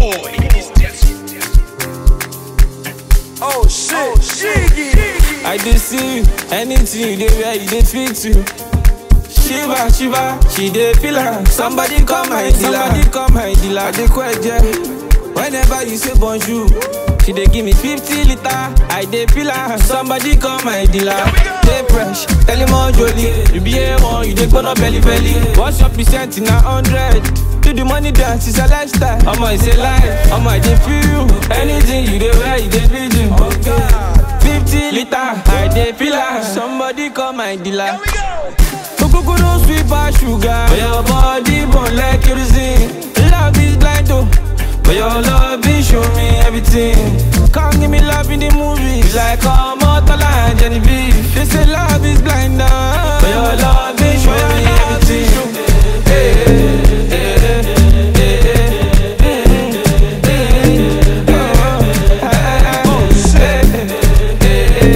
boy. Oh shit, Shiggy. I dey see you, anything you dey wear, you dey fit to. Shiva, Shiva, she dey feel am. Somebody call my dealer. Somebody call my dealer. I dey kweje. Whenever you say bonjour, she dey give me 50 liter. I dey feel am. Somebody call my dealer. Dey fresh, tell him all jolly. You be A1, you dey gbóná belly belly. What's your percent in a hundred? Do the money dance, it's a lifestyle. Omo, it's a life. Omo, I dey feel you. Anything you dey wear, you dey feel you. Oh God. 50 liter, I dey feel am. Somebody call my dealer. Here we go. Kokoro sweet pass sugar. But your body burn like kerosene. Love is blind though. But your love is show me everything. Come give me love in the movies. Like Omotola and Genevieve. They say love is blind now. But your love is show me everything. Hey, hey, hey, hey, hey, hey, hey, oh, ah, oh, hey,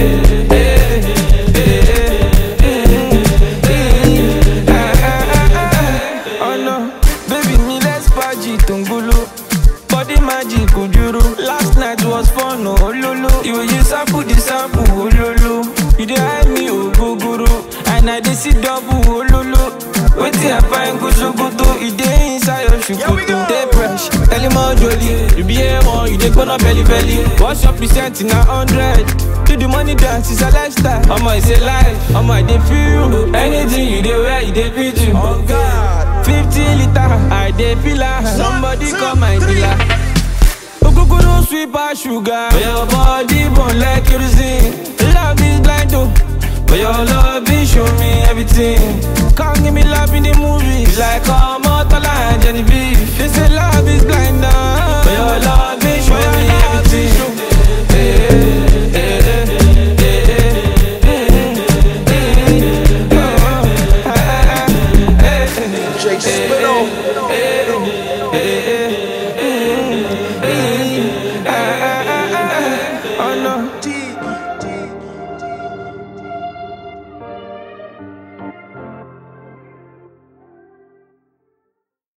Oh no, baby me let's party tongolo Body magic ojoro Last night was fun oh ololo The way you sample the sample ololo You dey hide me ogogoro And I dey see double ololo Wetin I find go sokoto E dey inside your Here we go. shukoto Dey fresh, tell him all jolly You be A1, you dey gbóná belly belly What's your percent in a hundred? Do the money dance, it's a lifestyle Omo, it's a life Omo, I dey feel you Anything you dey wear, you dey fit you Oh God. 50 liter, I dey feel am. Somebody two, call my three. dealer. Ogogoro sweet pass sugar. But your body